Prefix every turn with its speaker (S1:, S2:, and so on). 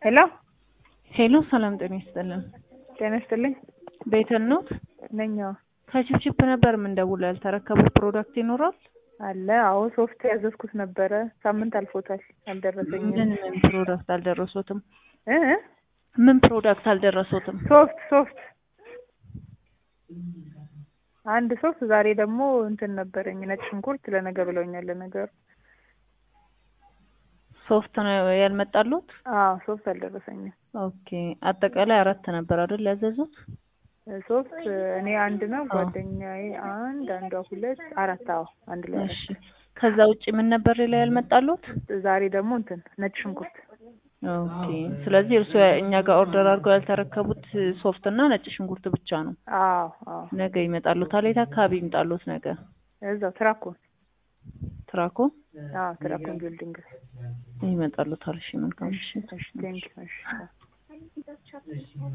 S1: ሄሎ
S2: ሄሎ ሰላም ጤና ይስጥልን።
S1: ጤና ይስጥልኝ።
S2: ቤተል ኖት?
S1: ነኝ። አዎ።
S2: ከቺፕቺፕ ነበር የምንደውለው። ያልተረከቡት ፕሮዳክት ይኖራል?
S1: አለ። አዎ ሶፍት ያዘዝኩት ነበረ። ሳምንት አልፎታል። አልደረሰኝም።
S2: ምን ምን ፕሮዳክት አልደረሶትም?
S1: እ
S2: ምን ፕሮዳክት አልደረሶትም?
S1: ሶፍት ሶፍት አንድ ሶፍት። ዛሬ ደግሞ እንትን ነበረኝ ነጭ ሽንኩርት ለነገ ብለውኛል። ለነገሩ
S2: ሶፍት ነው ያልመጣሉት?
S1: አዎ ሶፍት አልደረሰኝም።
S2: ኦኬ አጠቃላይ አራት ነበር አይደል ያዘዙት?
S1: ሶፍት እኔ አንድ ነው፣ ጓደኛዬ አንድ፣ አንዷ ሁለት፣ አራት። አዎ አንድ ላይ
S2: እሺ። ከዛ ውጪ ምን ነበር ሌላ ያልመጣሉት?
S1: ዛሬ ደግሞ እንትን ነጭ ሽንኩርት።
S2: ኦኬ። ስለዚህ እርሱ እኛ ጋር ኦርደር አድርገው ያልተረከቡት ሶፍት እና ነጭ ሽንኩርት ብቻ ነው።
S1: አዎ አዎ።
S2: ነገ ይመጣሉታል። የት አካባቢ ይምጣሉት? ነገ
S1: እዛው ትራኮን።
S2: ትራኮ
S1: አዎ ትራኮን ቢልዲንግ
S2: ይመጣሉታል። እሺ መልካም። እሺ
S1: እሺ ቴንክ እሺ